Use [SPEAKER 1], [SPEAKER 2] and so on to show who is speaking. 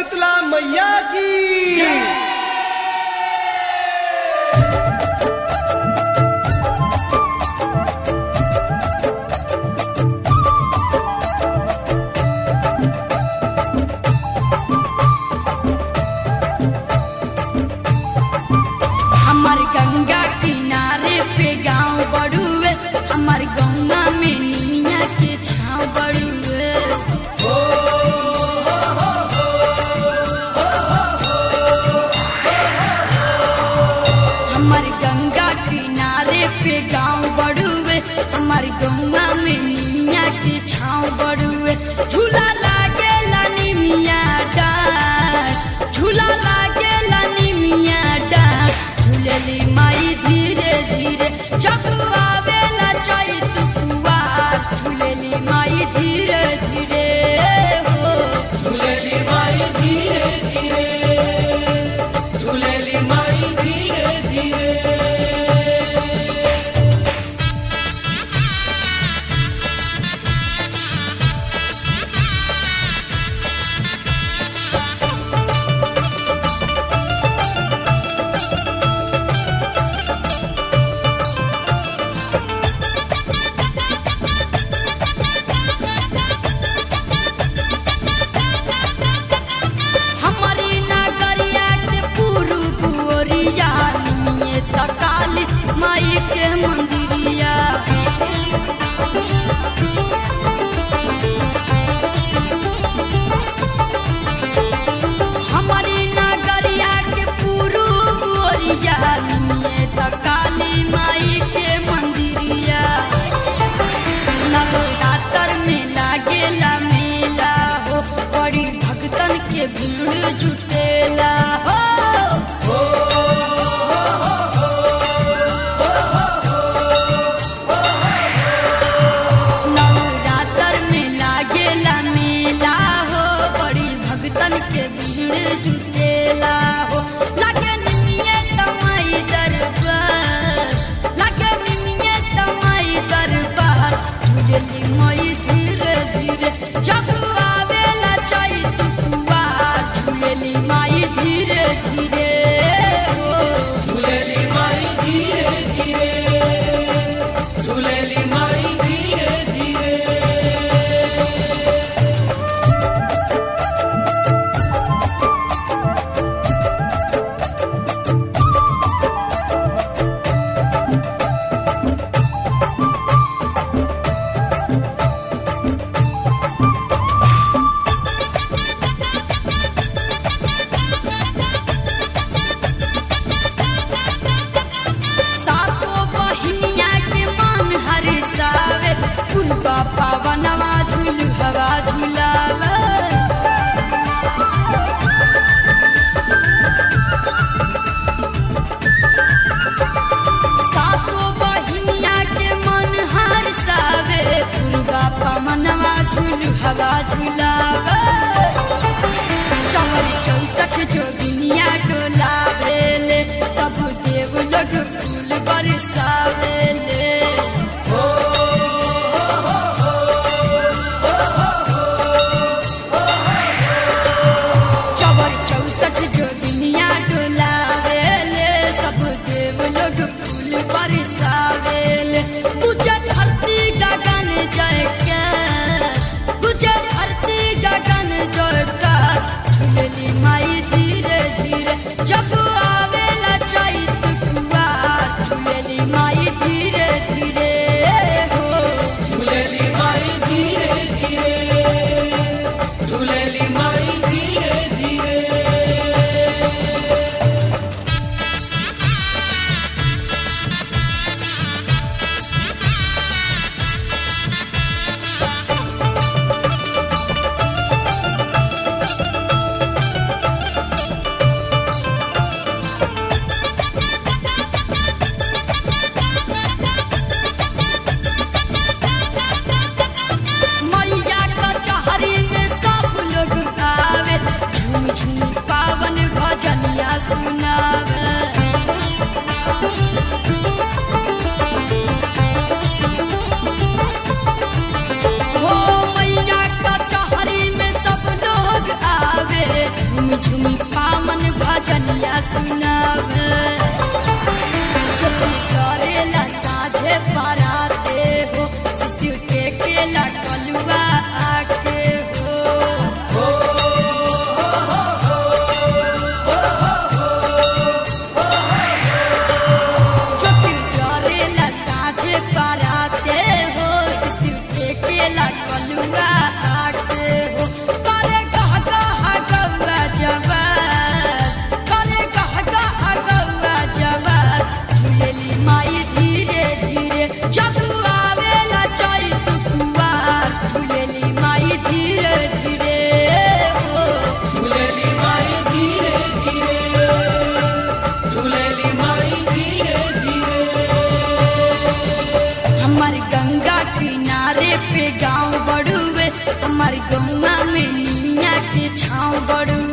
[SPEAKER 1] शीतला मैया की
[SPEAKER 2] हमार गंगा किनारे पे गांव बड़ुए हमार गंगा में निमिया के छाव बड़ुए हमार गंगा किनारे पे गांव बड़ुए हमार गंगा में निमिया के छाव बड़ुए झूला लागेला निमिया डार झूला लागेला निमिया डार झूलेली माई धीरे धीरे जब आवेला चैत कुवार झूलेली माई धीरे धीरे हो
[SPEAKER 3] झूलेली माई धीरे धीरे झूलेली माई धीरे धीरे
[SPEAKER 2] हमारी नगरिया के पूर्व ओरिया निमिये तकाली माई के मंदिरिया हमारी नगरिया के पूर्व ओरिया निमिये तकाली माई के मंदिरिया नवरात्र में लागेला मेला हो बड़ी भक्तन के भीड़ जुटेला हो नवरात्र में लागेला मेला हो बड़ी भक्तन के भीड़ जुटेला हो लागे निमिये तमाई दरबार लागे निमिये तमाई दरबार झूलेली मई धीरे धीरे जब आवेला चैत कुवार झूलेली माई धीरे धीरे हो
[SPEAKER 3] झूलेली माई धीरे धीरे झूलेली माई धीरे धीरे
[SPEAKER 2] सातो बहिनिया के मन हरिसावे पुरबा पावनवा झूल हवा झूलावे सातो बहिनिया के मन हरिसावे पुरबा पावनवा झूल हवा झूलावे चौरी चौसठ जोगिनिया डोलावेले सब देव लोग फूल बरसावेले चौरी चौसठ जोगिनिया डोलावेले सब देव लोग फूल बरसावेले पूजा धरती गगन जय के पूजा धरती गगन जय का झूलेली माई धीरे धीरे जब आवेला चैत कुवार झूलेली माई धीरे धीरे हो
[SPEAKER 3] झूलेली माई धीरे धीरे झूलेली माई धीरे धीरे
[SPEAKER 2] भजनिया सुनावे चोटी चरेला साझे पराते हो शिशु टेकेला कलुआ आके हो चोटी चरेला साझे पराते हो शिशु टेकेला कलुआ आके हो करे कह कह गौरा जवान करे कह कह गौरा जवान झूलेली माई धीरे धीरे जब आवेला चैत कुवार झूलेली माई धीरे धीरे हो
[SPEAKER 3] झूलेली माई धीरे धीरे झूलेली माई धीरे धीरे
[SPEAKER 2] हमार गंगा किनारे पे गांव बड़ुए हमार गौवा में निमिया के छाँव बड़ुए